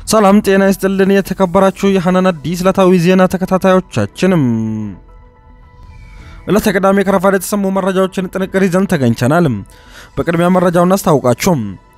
ሰላም ጤና ይስጥልን የተከበራችሁ የሐናን አዲስ ዕለታዊ ዜና ተከታታዮቻችንም ዕለተ ቅዳሜ ከረፋድ የተሰሙ መረጃዎችን ጥንቅር ይዘን ተገኝተናል። በቅድሚያ መረጃውን አስታውቃችሁ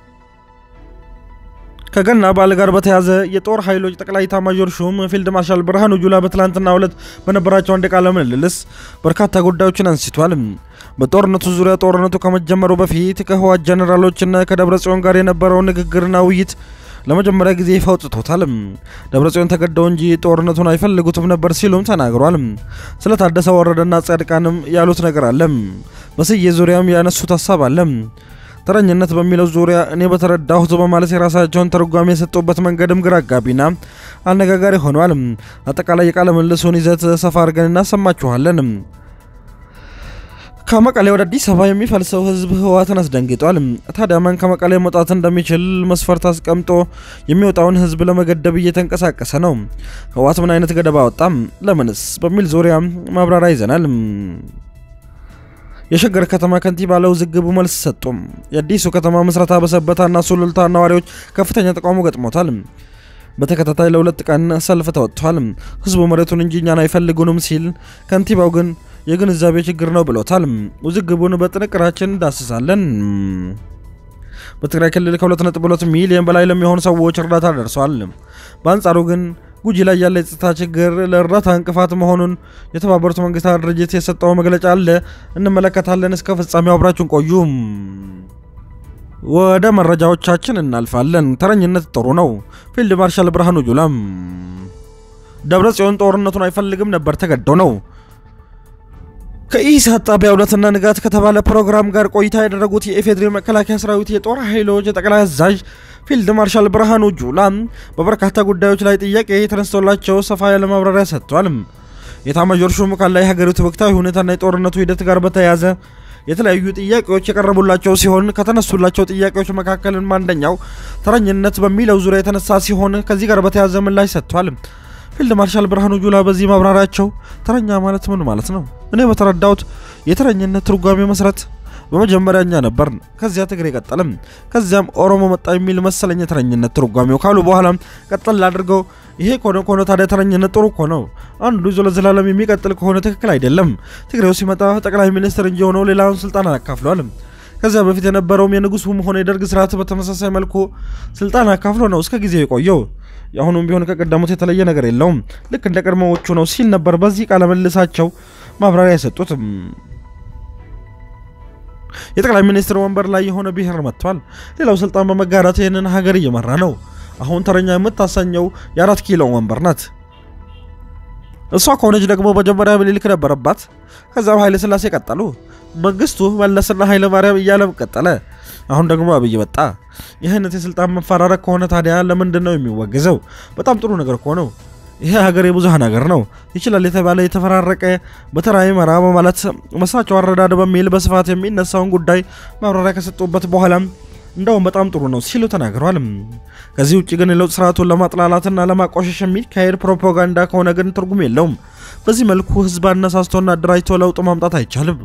ከገና በዓል ጋር በተያዘ የጦር ኃይሎች ጠቅላይ ኤታማዦር ሹም ፊልድ ማርሻል ብርሃኑ ጁላ በትላንትናው ዕለት በነበራቸው አንድ ቃለ ምልልስ በርካታ ጉዳዮችን አንስቷል። በጦርነቱ ዙሪያ ጦርነቱ ከመጀመሩ በፊት ከህወሓት ጀኔራሎችና ከደብረ ጽዮን ጋር የነበረውን ንግግርና ውይይት ለመጀመሪያ ጊዜ ይፋ አውጥቶታል። ደብረጽዮን ተገደው እንጂ ጦርነቱን አይፈልጉትም ነበር ሲሉም ተናግሯል። ስለ ታደሰ ወረደና ጻድቃንም ያሉት ነገር አለ። በስዬ ዙሪያም ያነሱት ሀሳብ አለ። ተረኝነት በሚለው ዙሪያ እኔ በተረዳሁት በማለት የራሳቸውን ትርጓሜ የሰጡበት መንገድም ግራ አጋቢና አነጋጋሪ ሆኗል። አጠቃላይ የቃለ ምልልሱን ይዘት ሰፋ አድርገን እናሰማችኋለን። ከመቀሌ ወደ አዲስ አበባ የሚፈልሰው ህዝብ ህወሓትን አስደንግጧል። ታዲያ ማን ከመቀሌ መውጣት እንደሚችል መስፈርት አስቀምጦ የሚወጣውን ህዝብ ለመገደብ እየተንቀሳቀሰ ነው። ህወሓት ምን አይነት ገደብ አወጣም? ለምንስ? በሚል ዙሪያ ማብራሪያ ይዘናል። የሸገር ከተማ ከንቲባ ለውዝግቡ መልስ ሰጡም። የአዲሱ ከተማ ምስረታ በሰበታና ሱሉልታ ነዋሪዎች ከፍተኛ ተቃውሞ ገጥሞታል። በተከታታይ ለሁለት ቀን ሰልፍ ተወጥቷል። ህዝቡ መሬቱን እንጂ እኛን አይፈልጉንም ሲል፣ ከንቲባው ግን የግንዛቤ ችግር ነው ብሎታል። ውዝግቡን በጥንቅራችን እንዳስሳለን። በትግራይ ክልል ከ2.2 ሚሊዮን በላይ ለሚሆኑ ሰዎች እርዳታ ደርሷል። በአንጻሩ ግን ጉጂ ላይ ያለ የጸጥታ ችግር ለእርዳታ እንቅፋት መሆኑን የተባበሩት መንግስታት ድርጅት የሰጠው መግለጫ አለ። እንመለከታለን። እስከ ፍጻሜው አብራችሁን ቆዩ። ወደ መረጃዎቻችን እናልፋለን። ተረኝነት ጥሩ ነው። ፊልድ ማርሻል ብርሃኑ ጁላም ደብረ ጽዮን ጦርነቱን አይፈልግም ነበር፣ ተገዶ ነው። ከኢሳት ጣቢያ እውነትና ንጋት ከተባለ ፕሮግራም ጋር ቆይታ ያደረጉት የኢፌዴሪ መከላከያ ሰራዊት የጦር ኃይሎች ጠቅላይ አዛዥ ፊልድ ማርሻል ብርሃኑ ጁላ በበርካታ ጉዳዮች ላይ ጥያቄ የተነስቶላቸው ሰፋ ያለ ማብራሪያ ሰጥቷል። የኤታማዦር ሹሙ ካለ የሀገሪቱ ወቅታዊ ሁኔታና የጦርነቱ ሂደት ጋር በተያያዘ የተለያዩ ጥያቄዎች የቀረቡላቸው ሲሆን ከተነሱላቸው ጥያቄዎች መካከልም አንደኛው ተረኝነት በሚለው ዙሪያ የተነሳ ሲሆን ከዚህ ጋር በተያያዘ ምላሽ ሰጥቷል። ፊልድ ማርሻል ብርሃኑ ጁላ በዚህ ማብራሪያቸው ተረኛ ማለት ምን ማለት ነው? እኔ በተረዳሁት የተረኝነት ትርጓሜ መሰረት በመጀመሪያ እኛ ነበርን፣ ከዚያ ትግሬ ቀጠልም፣ ከዚያም ኦሮሞ መጣ የሚል መሰለኝ የተረኝነት ትርጓሜው ካሉ በኋላም ቀጠል አድርገው ይሄ ከሆነ ከሆነ ታዲያ ተረኝነት ጥሩ እኮ ነው። አንዱ ይዞ ለዘላለም የሚቀጥል ከሆነ ትክክል አይደለም። ትግሬው ሲመጣ ጠቅላይ ሚኒስትር እንጂ ሆነው ሌላውን ስልጣን አካፍሏል። ከዚያ በፊት የነበረውም የንጉሱም ሆነ የደርግ ስርዓት በተመሳሳይ መልኩ ስልጣን አካፍሎ ነው እስከ ጊዜው የቆየው። የአሁኑም ቢሆን ከቀደሙት የተለየ ነገር የለውም፣ ልክ እንደ ቀድሞዎቹ ነው ሲል ነበር በዚህ ቃለ መልሳቸው ማብራሪያ የሰጡት። የጠቅላይ ሚኒስትር ወንበር ላይ የሆነ ብሔር መጥቷል። ሌላው ስልጣን በመጋራት ይህንን ሀገር እየመራ ነው። አሁን ተረኛ የምታሰኘው የአራት ኪሎ ወንበር ናት። እሷ ከሆነች ደግሞ መጀመሪያ ምኒልክ ነበረባት። ከዛም ኃይለ ሥላሴ ቀጠሉ። መንግስቱ መለስና ኃይለ ማርያም እያለም ቀጠለ። አሁን ደግሞ አብይ መጣ። ይህ አይነት የስልጣን መፈራረቅ ከሆነ ታዲያ ለምንድን ነው የሚወገዘው? በጣም ጥሩ ነገር እኮ ነው። ይሄ ሀገር የብዙሃን ሀገር ነው። ይችላል የተባለ የተፈራረቀ በተራ ይመራ በማለት መሳቸው አረዳድ በሚል በስፋት የሚነሳውን ጉዳይ ማብራሪያ ከሰጡበት በኋላም እንደውም በጣም ጥሩ ነው ሲሉ ተናግረዋል። ከዚህ ውጭ ግን የለውጥ ስርዓቱን ለማጥላላትና ለማቋሸሽ የሚካሄድ ፕሮፓጋንዳ ከሆነ ግን ትርጉም የለውም። በዚህ መልኩ ህዝብ አነሳስቶና አደራጅቶ ለውጥ ማምጣት አይቻልም።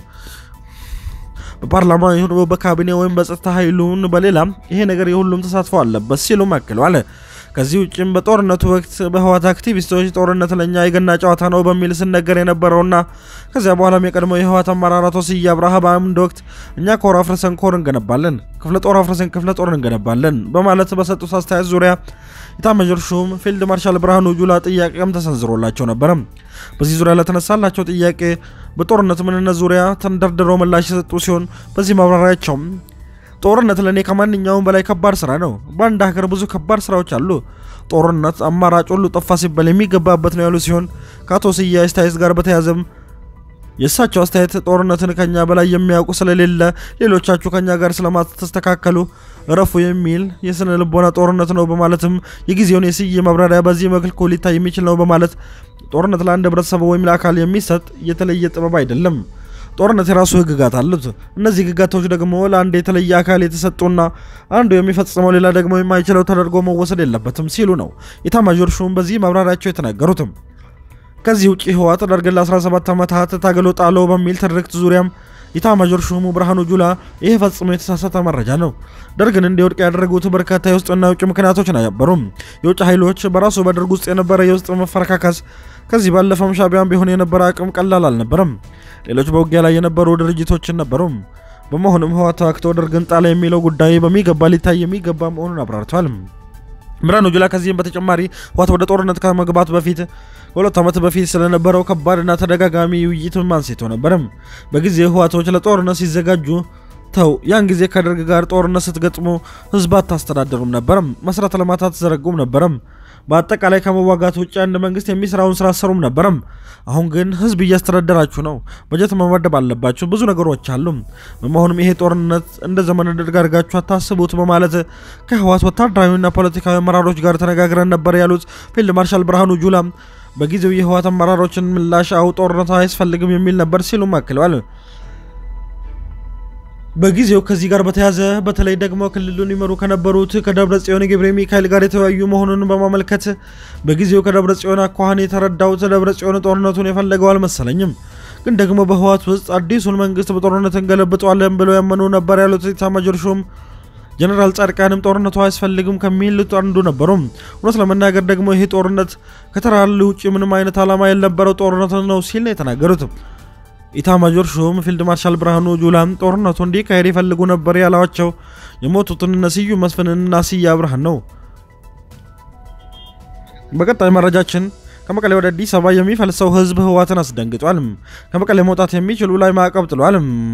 በፓርላማ ይሁን በካቢኔ ወይም በጸጥታ ኃይሉን በሌላም ይሄ ነገር የሁሉም ተሳትፎ አለበት ሲሉም አክለዋል። ከዚህ ውጭም በጦርነቱ ወቅት በህወሓት አክቲቪስቶች ጦርነት ለኛ የገና ጨዋታ ነው በሚል ስነገር የነበረውና ከዚያ በኋላም የቀድሞው የህወሓት አመራር አቶ ስዬ አብርሃ በአንድ ወቅት እኛ ኮር አፍርሰን ኮር እንገነባለን፣ ክፍለ ጦር አፍርሰን ክፍለ ጦር እንገነባለን በማለት በሰጡት አስተያየት ዙሪያ ኤታማዦር ሹም ፊልድ ማርሻል ብርሃኑ ጁላ ጥያቄም ተሰንዝሮላቸው ነበረ። በዚህ ዙሪያ ለተነሳላቸው ጥያቄ በጦርነት ምንነት ዙሪያ ተንደርድረው ምላሽ የሰጡ ሲሆን በዚህ ማብራሪያቸውም ጦርነት ለእኔ ከማንኛውም በላይ ከባድ ስራ ነው። በአንድ ሀገር ብዙ ከባድ ስራዎች አሉ። ጦርነት አማራጭ ሁሉ ጠፋ ሲባል የሚገባበት ነው ያሉ ሲሆን ከአቶ ስዬ አስተያየት ጋር በተያያዘም የእሳቸው አስተያየት ጦርነትን ከኛ በላይ የሚያውቁ ስለሌለ ሌሎቻችሁ ከኛ ጋር ስለማትስተካከሉ እረፉ የሚል የስነ ልቦና ጦርነት ነው በማለትም የጊዜውን የስዬ ማብራሪያ በዚህ መልኩ ሊታይ የሚችል ነው በማለት ጦርነት ለአንድ ህብረተሰብ ወይም ለአካል የሚሰጥ የተለየ ጥበብ አይደለም። ጦርነት የራሱ ህግጋት አሉት። እነዚህ ህግጋቶች ደግሞ ለአንድ የተለየ አካል የተሰጡና አንዱ የሚፈጽመው ሌላ ደግሞ የማይችለው ተደርጎ መወሰድ የለበትም ሲሉ ነው ኤታማዦር ሹም በዚህ ማብራሪያቸው የተናገሩትም። ከዚህ ውጭ ህወሓት ደርግን ለ17 ዓመታት ታገሎ ጣለው በሚል ትርክት ዙሪያም ኢታማዦር ሹሙ ብርሃኑ ጁላ ይህ ፈጽሞ የተሳሳተ መረጃ ነው፣ ደርግን እንዲወድቅ ያደረጉት በርካታ የውስጥና የውጭ ምክንያቶች ነበሩም። የውጭ ኃይሎች በራሱ በደርግ ውስጥ የነበረ የውስጥ መፈረካከስ፣ ከዚህ ባለፈም ሻቢያን ቢሆን የነበረ አቅም ቀላል አልነበረም። ሌሎች በውጊያ ላይ የነበሩ ድርጅቶችን ነበሩም። በመሆኑም ህወሓት ተዋግቶ ደርግን ጣለ የሚለው ጉዳይ በሚገባ ሊታይ የሚገባ መሆኑን አብራርተዋል። ብርሃኑ ጁላ ከዚህም በተጨማሪ ህወሓት ወደ ጦርነት ከመግባቱ በፊት ከሁለት ዓመት በፊት ስለነበረው ከባድና ተደጋጋሚ ውይይትም አንስቶ ነበርም። በጊዜ ህወሓቶች ለጦርነት ሲዘጋጁ ተው ያን ጊዜ ከደርግ ጋር ጦርነት ስትገጥሙ ህዝብ አታስተዳደሩም ነበረም፣ መሰረተ ልማት አትዘረጉም ነበረም፣ በአጠቃላይ ከመዋጋት ውጭ አንድ መንግስት የሚሰራውን ስራ አሰሩም ነበረም። አሁን ግን ህዝብ እያስተዳደራችሁ ነው፣ በጀት መመደብ አለባችሁ፣ ብዙ ነገሮች አሉ። በመሆኑም ይሄ ጦርነት እንደ ዘመነ ደርግ አድርጋችሁ አታስቡት በማለት ከህወሓት ወታደራዊና ፖለቲካዊ አመራሮች ጋር ተነጋግረን ነበር ያሉት ፊልድ ማርሻል ብርሃኑ ጁላ በጊዜው የህወሓት አመራሮችን ምላሽ አው ጦርነት አያስፈልግም የሚል ነበር ሲሉም አክለዋል። በጊዜው ከዚህ ጋር በተያዘ በተለይ ደግሞ ክልሉን ይመሩ ከነበሩት ከደብረ ጽዮን ገብረ ሚካኤል ጋር የተወያዩ መሆኑን በማመልከት በጊዜው ከደብረ ጽዮን አኳኋን የተረዳሁት ደብረ ጽዮን ጦርነቱን የፈለገው አልመሰለኝም፣ ግን ደግሞ በህወሓት ውስጥ አዲሱን መንግስት በጦርነት እንገለብጠዋለን ብለው ያመኑ ነበር ያሉት ኢታማዦር ሹም ጀነራል ጻድቃንም ጦርነቱ አያስፈልግም ከሚሉት አንዱ ነበሩ። እውነት ለመናገር ደግሞ ይሄ ጦርነት ከተራል ውጭ ምንም አይነት ዓላማ የነበረው ጦርነት ነው ሲል ነው የተናገሩት። ኢታማጆር ሹም ፊልድ ማርሻል ብርሃኑ ጁላም ጦርነቱ እንዲካሄድ ይፈልጉ ነበር ያሏቸው የሞቱትን እነ ስዩም መስፍንና ስዬ አብርሃን ነው። በቀጣይ መረጃችን ከመቀሌ ወደ አዲስ አበባ የሚፈልሰው ህዝብ ህወሓትን አስደንግጧል። ከመቀሌ መውጣት የሚችሉ ላይ ማዕቀብ ጥሏል።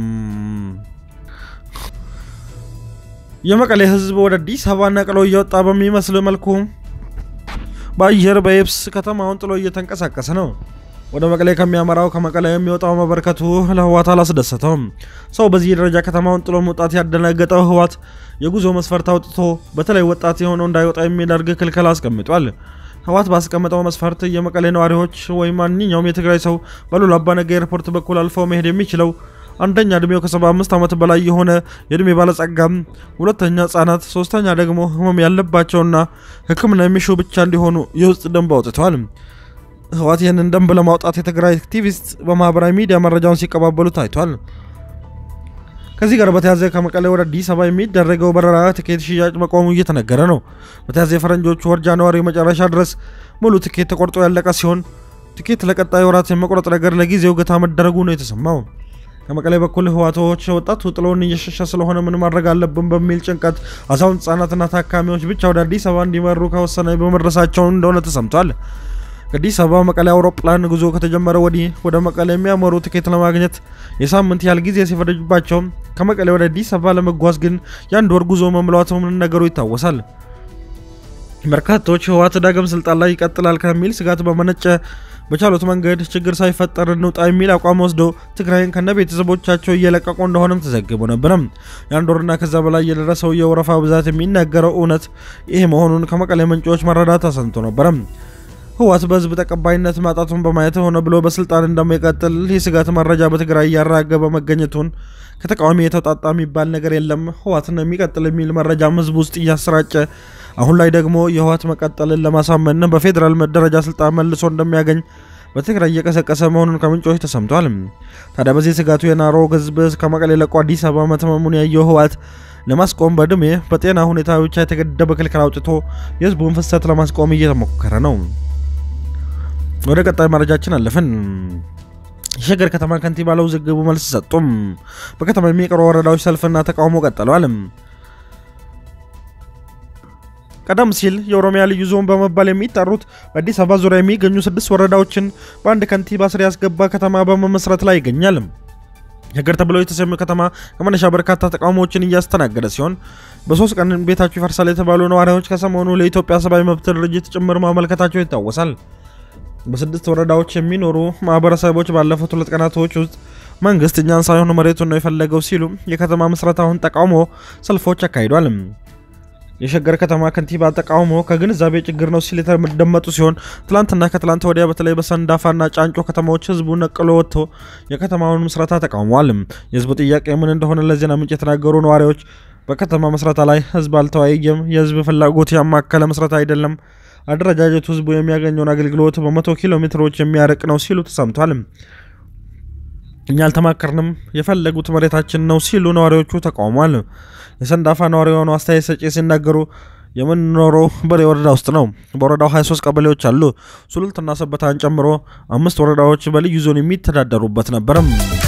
የመቀሌ ህዝብ ወደ አዲስ አበባ ነቅሎ እየወጣ በሚመስል መልኩ በአየር በየብስ ከተማውን ጥሎ እየተንቀሳቀሰ ነው። ወደ መቀሌ ከሚያመራው ከመቀሌ የሚወጣው መበርከቱ ለህወሓት አላስደሰተውም። ሰው በዚህ ደረጃ ከተማውን ጥሎ መውጣት ያደናገጠው ህወሓት የጉዞ መስፈርት አውጥቶ በተለይ ወጣት የሆነው እንዳይወጣ የሚያደርግ ክልከላ አስቀምጧል። ህወሓት ባስቀመጠው መስፈርት የመቀሌ ነዋሪዎች ወይም ማንኛውም የትግራይ ሰው በሉላ አባነጋ ኤርፖርት በኩል አልፈው መሄድ የሚችለው አንደኛ እድሜው ከ75 ዓመት በላይ የሆነ የእድሜ ባለጸጋም፣ ሁለተኛ ህጻናት፣ ሶስተኛ ደግሞ ህመም ያለባቸውና ሕክምና የሚሹ ብቻ እንዲሆኑ የውስጥ ደንብ አውጥተዋል። ህወሓት ይህንን ደንብ ለማውጣት የትግራይ አክቲቪስት በማህበራዊ ሚዲያ መረጃውን ሲቀባበሉ ታይቷል። ከዚህ ጋር በተያዘ ከመቀሌ ወደ አዲስ አበባ የሚደረገው በረራ ትኬት ሽያጭ መቆሙ እየተነገረ ነው። በተያዘ የፈረንጆቹ ወር ጃንዋሪ መጨረሻ ድረስ ሙሉ ትኬት ተቆርጦ ያለቀ ሲሆን ትኬት ለቀጣይ ወራት የመቁረጥ ነገር ለጊዜው ገታ መደረጉ ነው የተሰማው። ከመቀሌ በኩል ህወሓቶች ወጣቱ ጥሎን እየሸሸ ስለሆነ ምን ማድረግ አለብን በሚል ጭንቀት አዛውንት ህጻናትና ታካሚዎች ብቻ ወደ አዲስ አበባ እንዲመሩ ከወሰነ በመድረሳቸው እንደሆነ ተሰምቷል። ከአዲስ አበባ መቀሌ አውሮፕላን ጉዞ ከተጀመረ ወዲህ ወደ መቀሌ የሚያመሩ ትኬት ለማግኘት የሳምንት ያህል ጊዜ ሲፈጅባቸው ከመቀሌ ወደ አዲስ አበባ ለመጓዝ ግን የአንድ ወር ጉዞ መምለዋት ነገሩ ይታወሳል። በርካቶች ህወሓት ዳግም ስልጣን ላይ ይቀጥላል ከሚል ስጋት በመነጨ በቻሉት መንገድ ችግር ሳይፈጠር እንውጣ የሚል አቋም ወስደው ትግራይን ከነ ቤተሰቦቻቸው እየለቀቁ እንደሆነም ተዘግቦ ነበረም። የአንድ ወርና ከዛ በላይ የደረሰው የወረፋ ብዛት የሚናገረው እውነት ይሄ መሆኑን ከመቀሌ ምንጮች መረዳት ተሰምቶ ነበረም። ህወሓት በህዝብ ተቀባይነት ማጣቱን በማየት ሆነ ብሎ በስልጣን እንደማይቀጥል የስጋት መረጃ በትግራይ እያራገበ መገኘቱን ከተቃዋሚ የተውጣጣ የሚባል ነገር የለም ህወሓትን የሚቀጥል የሚል መረጃም ህዝብ ውስጥ እያሰራጨ አሁን ላይ ደግሞ የህወሓት መቀጠልን ለማሳመን በፌዴራል ደረጃ ስልጣን መልሶ እንደሚያገኝ በትግራይ እየቀሰቀሰ መሆኑን ከምንጮች ተሰምቷል። ታዲያ በዚህ ስጋቱ የናረው ህዝብ ከመቀሌ ለቆ አዲስ አበባ መተመሙን ያየው ህወሓት ለማስቆም በእድሜ በጤና ሁኔታ ብቻ የተገደበ ክልክል አውጥቶ የህዝቡን ፍሰት ለማስቆም እየተሞከረ ነው። ወደ ቀጣይ መረጃችን አለፍን። የሸገር ከተማ ከንቲባ ለውዝግቡ መልስ ሰጡም። በከተማ የሚቀሩ ወረዳዎች ሰልፍና ተቃውሞ ቀጥለዋል። ቀደም ሲል የኦሮሚያ ልዩ ዞን በመባል የሚጠሩት በአዲስ አበባ ዙሪያ የሚገኙ ስድስት ወረዳዎችን በአንድ ከንቲባ ስር ያስገባ ከተማ በመመስረት ላይ ይገኛል። ሸገር ተብሎ የተሰየመው ከተማ ከመነሻ በርካታ ተቃውሞዎችን እያስተናገደ ሲሆን በሶስት ቀን ቤታቸው ይፈርሳል የተባሉ ነዋሪዎች ከሰሞኑ ለኢትዮጵያ ሰብአዊ መብት ድርጅት ጭምር ማመልከታቸው ይታወሳል። በስድስት ወረዳዎች የሚኖሩ ማህበረሰቦች ባለፉት ሁለት ቀናቶች ውስጥ መንግስት እኛን ሳይሆን መሬቱን ነው የፈለገው ሲሉ የከተማ ምስረታውን ተቃውሞ ሰልፎች አካሂዷል። የሸገር ከተማ ከንቲባ ተቃውሞ ከግንዛቤ ችግር ነው ሲል የተደመጡ ሲሆን ትላንትና ከትላንት ወዲያ በተለይ በሰንዳፋና ጫንጮ ከተማዎች ህዝቡ ነቅሎ ወጥቶ የከተማውን ምስረታ ተቃውሟል። የህዝቡ ጥያቄ ምን እንደሆነ ለዜና ምንጭ የተናገሩ ነዋሪዎች በከተማ ምስረታ ላይ ህዝብ አልተወያየም፣ የህዝብ ፍላጎት ያማከለ ምስረታ አይደለም፣ አደረጃጀቱ ህዝቡ የሚያገኘውን አገልግሎት በመቶ ኪሎ ሜትሮች የሚያርቅ ነው ሲሉ ተሰምቷል። እኛ አልተማከርንም፣ የፈለጉት መሬታችን ነው ሲሉ ነዋሪዎቹ ተቃውሟል። የሰንዳፋ ነዋሪ የሆኑ አስተያየት ሰጪ ሲናገሩ የምንኖረው በሬ ወረዳ ውስጥ ነው። በወረዳው 23 ቀበሌዎች አሉ። ሱሉልትና ሰበታን ጨምሮ አምስት ወረዳዎች በልዩ ዞን የሚተዳደሩበት ነበርም።